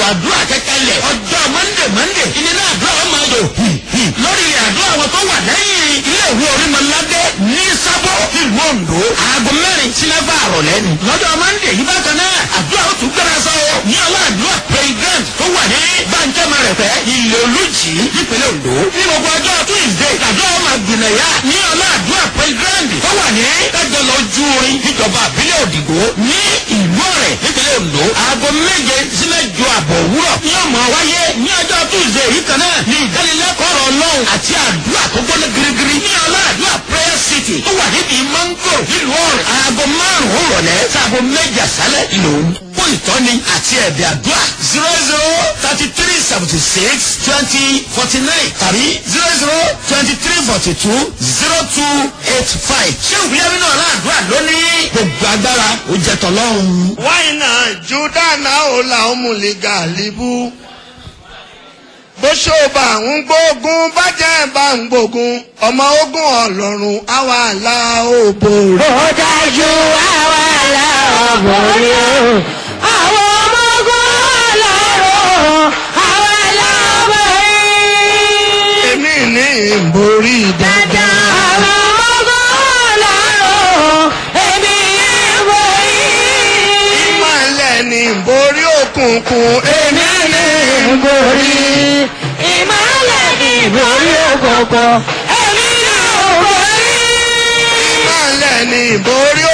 àdúrà kẹkẹlẹ̀ ọjọ́ mọ́ndé mọ́ndé ìnira àdúrà wọn máa yọ lórí àdúrà wọn tó wà lẹ́yìn ilé ìwé orímọ̀ládé ní sábọ̀ ìlú ondo aago mẹ́rin sí mẹ́fà àrọ̀lẹ́ ni lọ́jọ́ mọ́ndé yìí bákan náà àdúrà ó tún gbéra sọ ní ọlọ́àdúrà president tó wà ní bàǹjẹ́ mẹ́rẹ̀fẹ́ ilé olùjì nípínlẹ̀ ondo ní gbogbo ọjọ́ tuesday àdúrà wọn máa gbìnàyà ní ọlọ́àdúrà president tó wà ní kájọ lọ ju orin níjọba àbílẹ̀ òdìgbò ní ìlú ọ̀rẹ́ nípínlẹ̀ ondo aago méje sí mẹ́jọ àbọ̀ òwúrọ̀ ní ọmọ wáyé ní ọjọ́ tuesday yìí kan náà ní ìdánilẹ́kọ̀ọ́ ọ̀rọ̀ ọlọ́run àti àdúrà tó gbọ́dọ̀ girigiri ní ọlọ́àdúrà prayer city tó wà níbi mango nílùú ọ̀rẹ́ aago márùn-ún rọ̀lẹ́ sáago méje àṣálẹ̀ ìlòun fún ìtọ́ni àti ẹ̀bẹ̀ àdúrà zero zero thirty three seventy six twenty forty nine tàbí zero zero twenty three forty two zero two eight five ṣé ìwúyẹ́mí náà láàdúrà lónìí gbogbo agbára ó jẹ tọ́lọ́run. wáìnà júdánà ó la ó mú lè gàlíbù bó ṣòbà ń gbógun bàjẹ́ bá ń gbógun ọmọ ogun ọlọ́run àwa là ó borí. ó dájú àwa là ó borí o àwọn ọmọ ogun ọlọ́run àwa là ó borí. èmi ní ìborí dandan. àwọn ọmọ ogun ọlọ́run èmi ń borí. ìmọ̀lẹ̀ ní ìborí òkùnkùn èmi ní ń borí. ìmọ̀lẹ̀ ní borí òkòkò èmi náà borí. ìmọ̀lẹ̀ ní ìborí